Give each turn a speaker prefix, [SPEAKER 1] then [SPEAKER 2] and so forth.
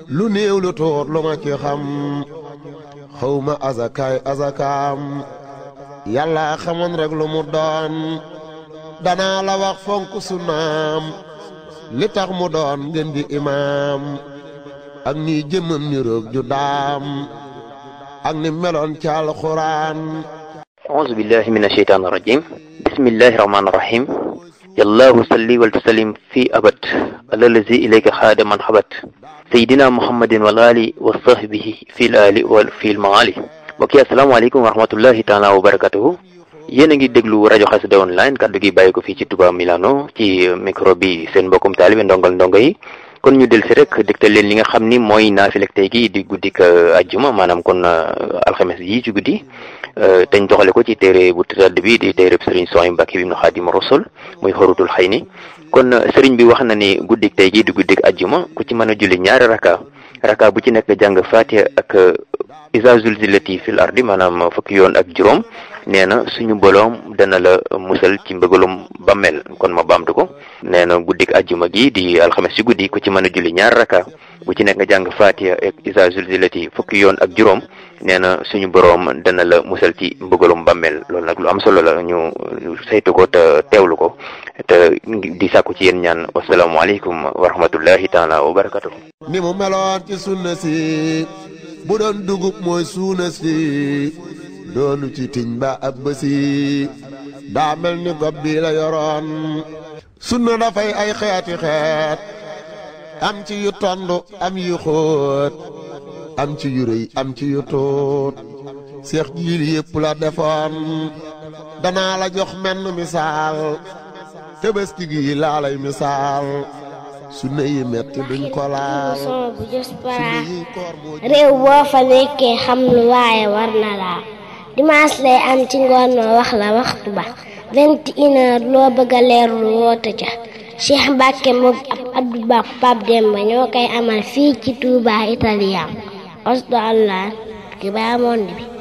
[SPEAKER 1] lu néew lu tuut lu ma ci xam xawma azakaay azakaam yàlla xamoon rek lu mu doon danaa la wax fonk sunnaam li tax mu doon ngeen di imaam ak ni jëmmam ni roog ju daam ak ni meloon ci alxuraan
[SPEAKER 2] أعوذ بالله من الشيطان الرجيم بسم الله الرحمن الرحيم يالله صلي وسلم في أبد على الذي إليك خاد من حبت سيدنا محمد والآل وصحبه في الآل وفي المعالي mbokki asalaamaaleykum wa rahmatullahi taala wa barakatuhu yéen a ngi déglu rajo Xassida online kaddu gi bàyyi ko fii ci Touba Milano ci micro bi seen mbokkum taalibe ndongal ndongo yi kon ñu del si rek dégtal leen li nga xam ni mooy naafilek tey gi di guddik ajjuma maanaam kon alxames yi ci guddi teñ doxale ko ci téere bu tëdd bi di téere sëriñ Sohaybu Mbàkke bi ibnu Xaadimu Rasul muy xorutul xëy ni kon sëriñ bi wax na ni guddik tey gi di guddik ajjuma ku ci mën a julli ñaari raka raka bu ci nekk jàng Faatiha ak isa zulzilati fil ardi maanaam fukki yoon ak juróom nee na suñu boroom dana la musal ci mbëgalum bammel kon ma baamtu ko nee na guddik ajjuma gi di alxames ci guddi ku ci mën a julli ñaar raka bu ci nekk nga jàng fatiha ak isa zulzilati fukki yoon ak juróom nee na suñu boroom dana la musal ci mbëgalum bammel loolu nag lu am solo la ñu saytu ko te teewlu ko te di sàkku ci yéen ñaan wasalaamualeykum wa rahmatullahi taala wa barakatuh
[SPEAKER 1] ni mu meloon ci sunna si bu doon dugub mooy suuna si doonu ci tiñ ba ab bësi daa mel ni gob bi la yoroon sunna dafay ay xeeti xeet am ci yu tond am yu xóot am ci yu rëy am ci yu tuut seex jiil yépp la defoon danaa la jox menn misaal tëbëski gi laa lay misaal sunna yi metti duñ ko laal
[SPEAKER 3] son bu jës para réew boo fa nekkee xam lu waaye war na laa dimanche lay am ci ngoon ma wax la waxtu ba vingt et une heure loo bëgg a leerlu woote ca Cheikh Mbacke moom ab Abdou Ba Pape Demba ñoo koy amal fii ci Touba Italien osdo allah ki baa monde bi